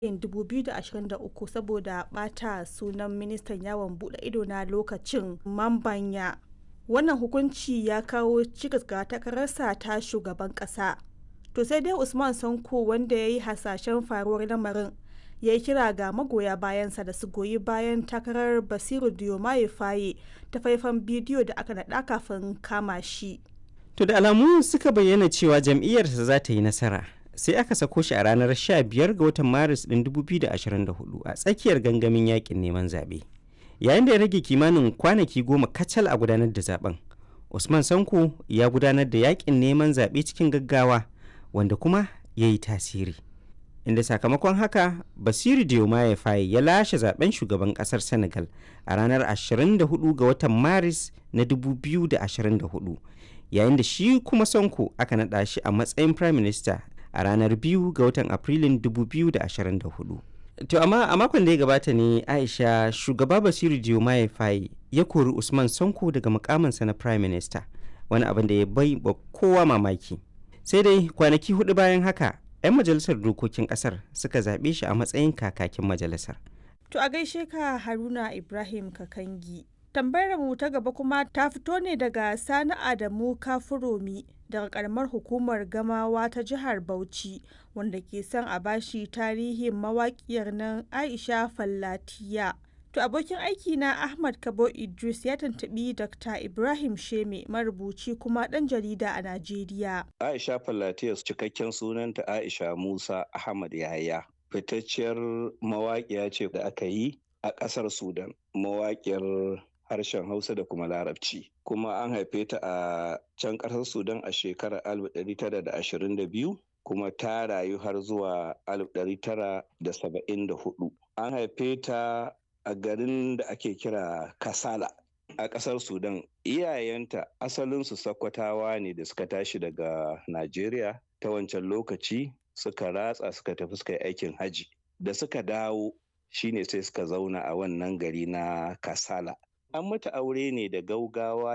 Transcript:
2023 saboda ɓata sunan ministan yawon buɗe ido na lokacin Mambanya. Wannan hukunci ya kawo cikas ga takararsa ta shugaban ƙasa. To sai dai Usman Sanko wanda ya yi hasashen faruwar lamarin ya yi kira ga magoya bayansa da su goyi bayan takarar Basiru Diomaye Faye ta faifan bidiyo da aka naɗa kafin kama shi. To da alamu suka bayyana cewa jam'iyyarsa za ta yi nasara. Sai aka sako shi a ranar 15 ga watan Maris ɗin 2024 a tsakiyar gangamin yakin neman zaɓe. Yayin da ya rage kimanin kwanaki goma kacal a gudanar da zaben. Usman Sanko ya gudanar da yakin neman zaɓe cikin gaggawa wanda kuma ya yi tasiri. Inda sakamakon haka Basiru Diomaye Faye ya lashe zaben shugaban kasar Senegal a ranar 24 ga watan Maris na 2024 yayin da shi kuma Sonko aka naɗa shi a matsayin Prime Minister a ranar 2 ga watan Afrilun 2024. To amma a makon da ya gabata ne Aisha shugaba Basiru Diomaye Faye ya kori Usman Sonko daga mukaminsa na Prime Minister wani abin da ya bai ba kowa mamaki. Sai dai kwanaki hudu bayan haka 'yan majalisar dokokin kasar suka zaɓe shi a matsayin kakakin majalisar. To a gaishe ka Haruna Ibrahim Kakangi. Tambayar mu ta gaba kuma ta fito ne daga Sani Adamu Kafuromi daga karamar hukumar Gamawa ta jihar Bauchi wanda ke son a bashi tarihin mawaƙiyar nan Aisha Fallatiya. To abokin aiki na Ahmad Kabo Idris ya tantabi Dr. Ibrahim Sheme marubuci kuma ɗan jarida a Najeriya. Aisha Fallatiyas cikakken sunanta Aisha Musa Ahmad Yahaya. Fitacciyar mawaƙiya ce da aka yi a ƙasar Sudan. Mawaƙiyar harshen Hausa da kuma Larabci. Kuma an haife ta a can ƙasar Sudan a shekarar 1922 kuma ta rayu har zuwa 1974. An haife ta a garin da ake kira Kasala a ƙasar Sudan. Iyayenta asalinsu Sakkwatawa ne da suka tashi daga Najeriya ta wancan lokaci suka ratsa suka tafi suka yi aikin haji. Da suka dawo shine sai suka zauna a wannan gari na Kasala. An mata aure ne da gaugawa